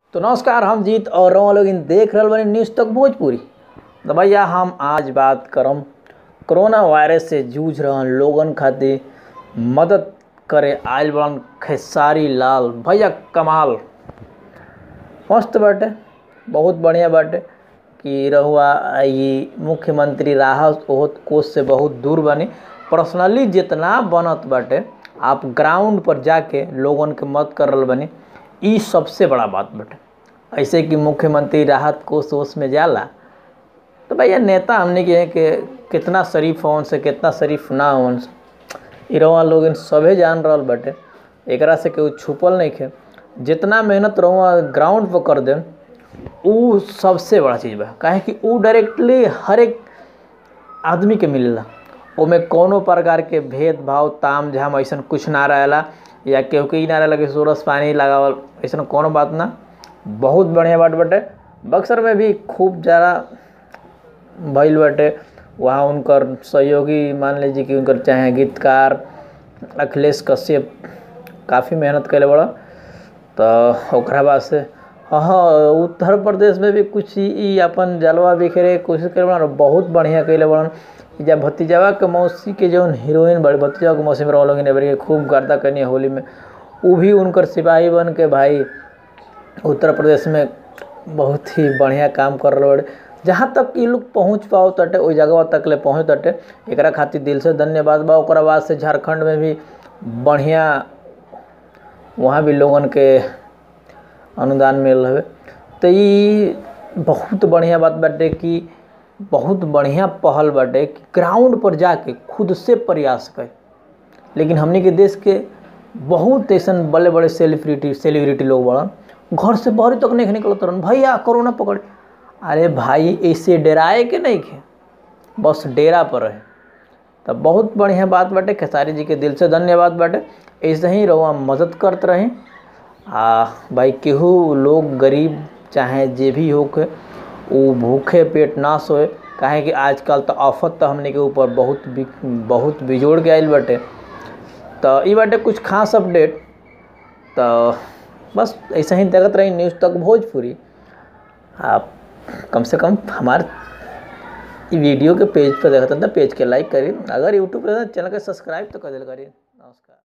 तो नमस्कार हम जीत और रहो लोग देख रहल बानी न्यूज़ तक भोजपुरी तो भैया हम आज बात करम कोरोना वायरस से जूझ रहल लोगन खातिर मदद करे आयल बड़न खेसारी लाल भैया कमाल मस्त बाटे बहुत बढ़िया बाटे कि रहुआ ई मुख्यमंत्री राहत ओहत कोष से बहुत दूर बनी पर्सनली जितना बनत बाटे आप ग्राउंड पर जाके लोगन के मदद कर रहल बनी ई सबसे बड़ा बात बाटे ऐसे कि मुख्यमंत्री राहत कोष ओष में जाला तो भैया नेता हमने के हैं कि कितना शरीफ होन से कितना शरीफ ना होन से ई रहुआ लोग सभे जान रहल बाटे एकरा से केहू छुपल नहीं खे जितना मेहनत रहुआ ग्राउंड पर कर देम उ सबसे बड़ा चीज़ बा काहे कि उ डायरेक्टली हर एक आदमी के मिलेला ओमे कोनो प्रकार के भेदभाव ताम झाम ऐसन कुछ ना रहेला या केहू के ई ना रहेला कि सोरस पानी लगावल ऐसन कोनो बात ना बहुत बढ़िया बात बाटे बक्सर में भी खूब ज़्यादा भइल बाटे वहाँ उनकर सहयोगी मान लीजिए कि उनकर चाहे गीतकार अखिलेश कश्यप काफ़ी मेहनत कैले बड़ा तो ओकरा बाद से हाँ उत्तर प्रदेश में भी कुछ ई अपन जलवा बिखेरे के कोशिश करे बड़ा बहुत बढ़िया कैले बड़न जब भतीजावा के मौसी के जौन हीरोइन बड़ी भतीजावा के मौसी में रहो लोग ने खूब गर्दा करनी होली में वो भी उनकर सिपाही बन के भाई उत्तर प्रदेश में बहुत ही बढ़िया काम कर रहे बड़े जहाँ तक ये लोग पहुँच पाओ तटे ओइ जगह तक ले पहुँच तटे एकरा खातिर दिल से धन्यवाद बा ओकरा बाद से झारखंड में भी बढ़िया वहाँ भी लोगन के अनुदान मिल रहे तो ये बहुत बढ़िया बात बाटे कि बहुत बढ़िया पहल बाटे कि ग्राउंड पर जाके खुद से प्रयास करे लेकिन हमने के देश के बहुत ऐसा बड़े बड़े सेलिब्रिटी सेलिब्रिटी लोग बड़न घर से बाहर तक नहीं निकलत रहन भैया कोरोना पकड़ अरे भाई ऐसे डराए के नहीं खे बस डेरा पर रहे तो बहुत बढ़िया बात बाटे खेसारी जी के दिल से धन्यवाद बाटे ऐसे ही रहुआ मदद करते रहें आ भाई केहू लोग गरीब चाहे जे भी हो के वो भूखे पेट ना सोए काहे कि आजकल तो आफत तो हमने के ऊपर बहुत बि, बहुत बिजोड़ के आयल बाटे तो ये बाटे कुछ खास अपडेट तो बस ऐसे ही देखते रही न्यूज़ तक भोजपुरी आप कम से कम हमारे वीडियो के पेज पर देखते हैं तो पेज के लाइक करिए अगर यूट्यूब पर चैनल के सब्सक्राइब तो कर दिल करिए